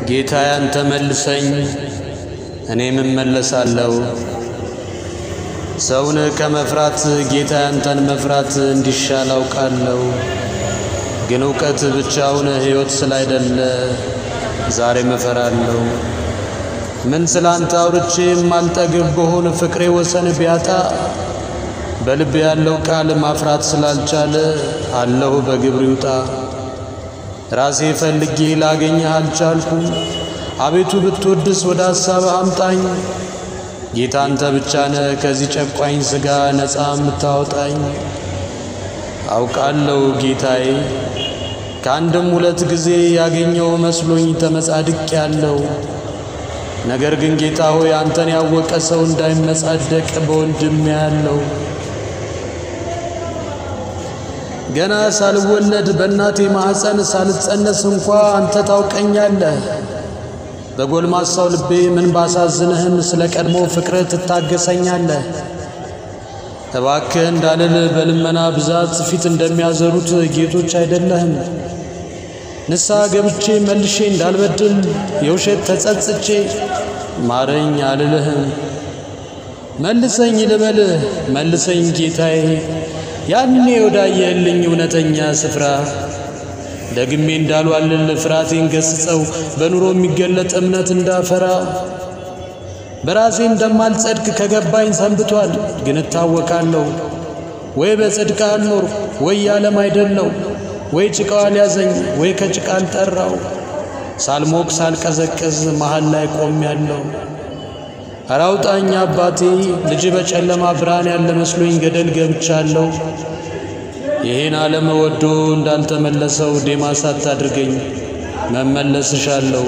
ጌታዬ አንተ መልሰኝ፣ እኔም እመለሳለሁ። ሰውን ከመፍራት ጌታዬ አንተን መፍራት እንዲሻል አውቃለሁ። ግን እውቀት ብቻውን ሕይወት ስላይደለ ዛሬም እፈራለሁ። ምን ስላንተ አውርቼ የማልጠግብ በሆን ፍቅሬ ወሰን ቢያጣ በልብ ያለው ቃል ማፍራት ስላልቻለ አለሁ በግብር ይውጣ። ራሴ ፈልጌ ላገኘህ አልቻልኩም። አቤቱ ብትወድስ ወደ ሐሳብህ አምጣኝ። ጌታ አንተ ብቻ ነህ ከዚህ ጨቋኝ ሥጋ ነፃ የምታወጣኝ። አውቃለሁ ጌታዬ ከአንድም ሁለት ጊዜ ያገኘው መስሎኝ ተመጻድቅ ያለው ነገር ግን ጌታ ሆይ አንተን ያወቀ ሰው እንዳይመጻደቅ በወንድም ያለው ገና ሳልወለድ በእናቴ ማኅፀን ሳልጸነስ እንኳ አንተ ታውቀኛለህ። በጎልማሳው ልቤ ምን ባሳዝንህም ስለ ቀድሞ ፍቅርህ ትታገሰኛለህ። እባክህ እንዳልል በልመና ብዛት ፊት እንደሚያዘሩት ጌቶች አይደለህም። ንስሐ ገብቼ መልሼ እንዳልበድል የውሸት ተጸጽቼ ማረኝ አልልህም። መልሰኝ ልበልህ መልሰኝ ጌታዬ ያኔ ወዳየህልኝ እውነተኛ ስፍራ ደግሜ እንዳልዋልል ፍርሃቴን ገስጸው በኑሮ የሚገለጥ እምነት እንዳፈራ በራሴ እንደማልጸድቅ ከገባኝ ሰንብቷል። ግን እታወቃለሁ ወይ በጽድቅ አልኖር ወይ ያለም አይደለው ወይ ጭቃው አልያዘኝ ወይ ከጭቃ አልጠራው ሳልሞቅ ሳልቀዘቅዝ መሃል ላይ ቆም ያለው ኧረ አውጣኝ አባቴ ልጅ በጨለማ ብርሃን ያለ መስሎኝ ገደል ገብቻለሁ። ይህን ዓለም ወዶ እንዳልተመለሰው ዴማስ አታድርገኝ መመለስሻለሁ።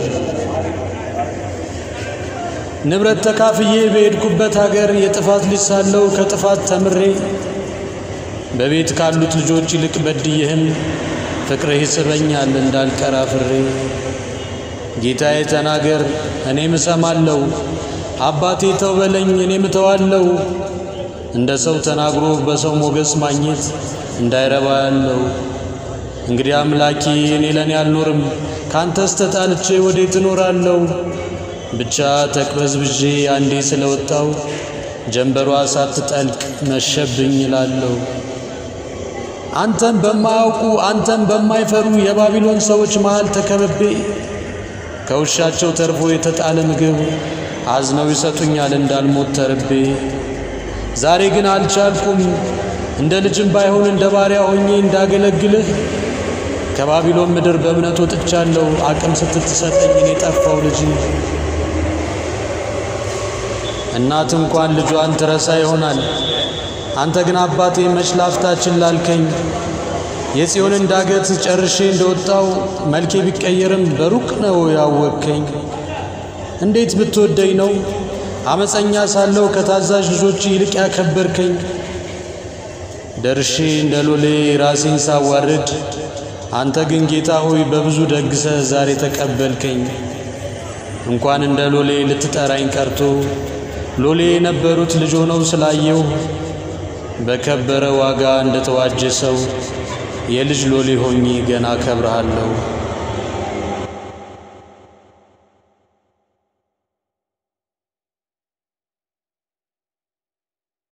ንብረት ተካፍዬ በሄድኩበት አገር የጥፋት ልጅ ሳለሁ ከጥፋት ተምሬ በቤት ካሉት ልጆች ይልቅ በድዬህም ፍቅርህ ይስበኛል እንዳልቀራ ፍሬ ጌታዬ ተናገር እኔም እሰማለሁ። አባቴ ተው በለኝ እኔም እተዋለሁ። እንደ ሰው ተናግሮ በሰው ሞገስ ማግኘት እንዳይረባ ያለው እንግዲህ አምላኬ እኔ ለእኔ አልኖርም ካንተስ ተጣልቼ ወዴት እኖራለሁ? ብቻ ተቅበዝብዤ አንዴ ስለወጣው ጀንበሯ ሳትጠልቅ መሸብኝ እላለሁ። አንተን በማያውቁ አንተን በማይፈሩ የባቢሎን ሰዎች መሃል ተከብቤ ከውሻቸው ተርፎ የተጣለ ምግብ አዝነው ይሰጡኛል እንዳልሞት ተርቤ። ዛሬ ግን አልቻልኩም እንደ ልጅም ባይሆን እንደ ባሪያ ሆኜ እንዳገለግልህ ከባቢሎን ምድር በእምነት ወጥቻለሁ አቅም ስትትሰጠኝ እኔ ጠፋው ልጅ እናት እንኳን ልጇን ትረሳ ይሆናል። አንተ ግን አባቴ መች ላፍታችን ላልከኝ የጽዮንን ዳገት ጨርሼ እንደወጣው መልኬ ቢቀየርም በሩቅ ነው ያወቅከኝ። እንዴት ብትወደኝ ነው አመፀኛ ሳለው ከታዛዥ ልጆች ይልቅ ያከበርከኝ? ደርሼ እንደ ሎሌ ራሴን ሳዋርድ አንተ ግን ጌታ ሆይ በብዙ ደግሰህ ዛሬ ተቀበልከኝ። እንኳን እንደ ሎሌ ልትጠራኝ ቀርቶ ሎሌ የነበሩት ልጅ ሆነው ስላየው በከበረ ዋጋ እንደ ተዋጀ ሰው የልጅ ሎሌ ሆኜ ገና አከብርሃለሁ።